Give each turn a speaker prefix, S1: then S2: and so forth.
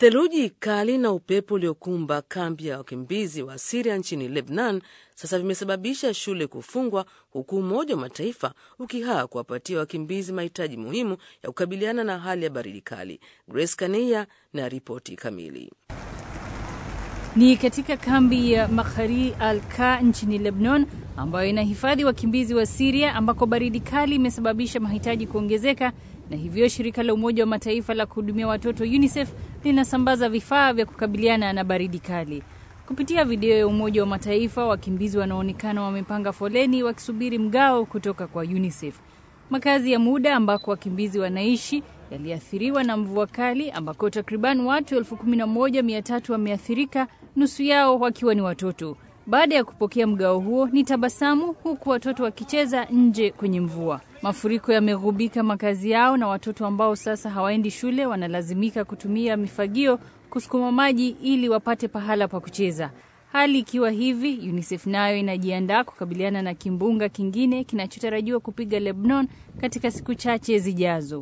S1: Theluji kali na upepo uliokumba kambi ya wakimbizi wa Siria nchini Lebanon sasa vimesababisha shule kufungwa huku Umoja wa Mataifa ukihaa kuwapatia wakimbizi mahitaji muhimu ya kukabiliana na hali ya baridi kali. Grace Kaneya na ripoti kamili.
S2: Ni katika kambi ya Makhari al-Ka nchini Lebanon ambayo inahifadhi wakimbizi wa Siria ambako baridi kali imesababisha mahitaji kuongezeka na hivyo shirika la Umoja wa Mataifa la kuhudumia watoto UNICEF linasambaza vifaa vya kukabiliana na baridi kali. Kupitia video ya Umoja wa Mataifa, wakimbizi wanaonekana wamepanga foleni wakisubiri mgao kutoka kwa UNICEF. Makazi ya muda ambako wakimbizi wanaishi yaliathiriwa na mvua kali ambako takriban watu elfu kumi na moja mia tatu wameathirika, nusu yao wakiwa ni watoto. Baada ya kupokea mgao huo ni tabasamu, huku watoto wakicheza nje kwenye mvua. Mafuriko yameghubika makazi yao na watoto ambao sasa hawaendi shule wanalazimika kutumia mifagio kusukuma maji ili wapate pahala pa kucheza. Hali ikiwa hivi, UNICEF nayo inajiandaa kukabiliana na kimbunga kingine kinachotarajiwa kupiga Lebanon katika siku chache zijazo.